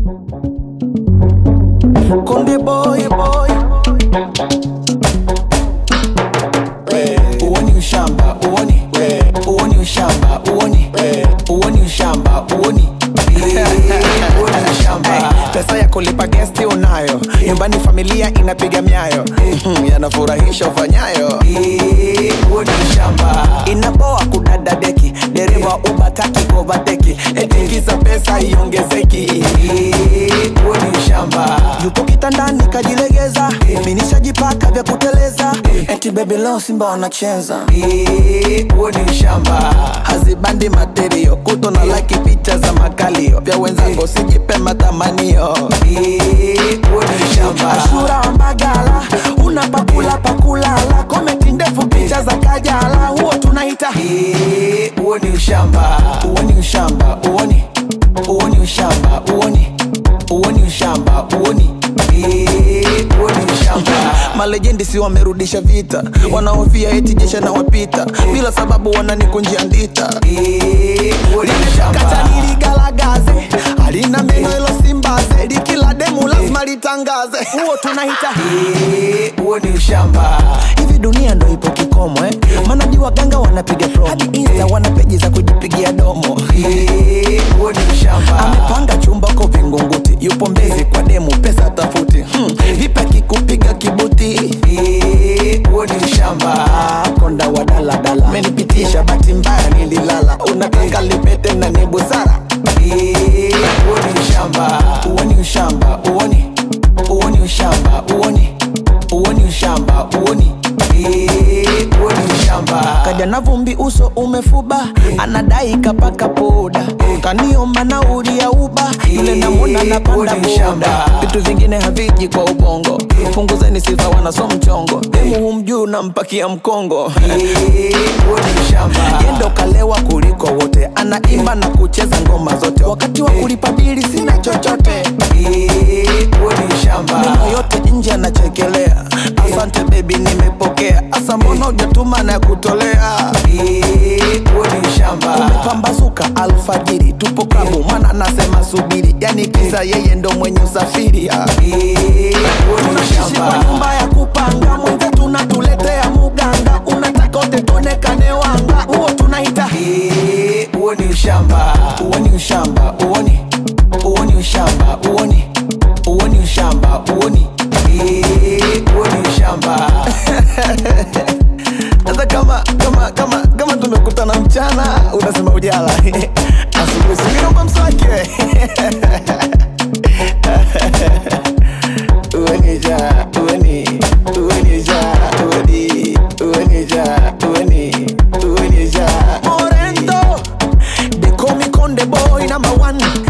Konde boy boy, uoni ushamba uoni, uoni ushamba uoni, uoni ushamba uoni uoni ushamba. Pesa ya kulipa gesti unayo, nyumbani familia inapiga miayo, Mhm, yanafurahisha ufanyayo. Uoni ushamba, inaboa kudada deki, dereva ubataki kovateki, etikiza pesa iongezeki. Uoni ushamba, yupo kitandani kajilegeza, minishajipaka vya kuteleza, eti baby leo Simba wanacheza. Uoni ushamba, hazibandi materio, kuto na like picha za makalio, vya wenzangu sijipe matamanio. Uoni ushamba, Ashura wa Mbagala, una pakula pakulala, komenti ndefu picha za Kajala, huo tunaita uoni ushamba, uoni ushamba, uoni uoni ushamba, uoni uoni ushamba, uoni uoni ushamba. Malejendi si wamerudisha vita, wanaofia eti jesha na wapita, bila sababu wananikunjia ndita. Kata niligalagaze, halina meno ilo simbaze, likila demu lazima litangaze, huo tunaita huo ni ushamba. Hivi dunia ndo ipo kikomo eh? Manaji waganga wanapiga promo, hadi insta wana peji za kujipigia domo. Huo ni ushamba. Amepanga chumba ko Vingunguti, yupo Mbezi kwa demu, pesa tafuti. Hmm. Vipi akikupiga kibuti? Huo ni ushamba. Konda wa daladala, menipitisha bahati mbaya nililala, unataka lipete na ni busara. Huo ni ushamba, uoni ushamba, uoni uoni ushamba, uoni uoni ushamba, uoni uoni ushamba. Kaja na vumbi, uso umefuba, anadai kapaka poda, kaniomba nauli ya uba, yule namwona napanda boda. Vitu vingine haviji kwa ubongo, punguzeni sifa, wanaso mchongo, demu humjuu nampakia mkongo. Yendo kalewa kuliko wote, anaimba na kucheza ngoma zote, wakati wa kulipa bili sina chochote. Meno yote nje anachekelea, asante baby, nimepokea. Asa mbona hujatuma na kutolea? Umepambazuka alfajiri, tupo klabu, mwana anasema subiri, yani kisa yeye ndo mwenye usafiri. ah. Tunaishi kwa nyumba ya kupanga, mwenze tunatuletea muganga, unataka wote tuonekane wanga, huo tunaita huo ni ushamba, huo ni ushamba, uoni huo ni ushamba, uoni huo ni ushamba, uoni huo ni ushamba. Sasa kama kama kama kama tumekutana mchana, unasema ujala asubuhi, singiomba mswaki we. Uenija, ueni, uenija, ueni, uenija, ueni, uenija. Morendo, they call me Conde boy number one.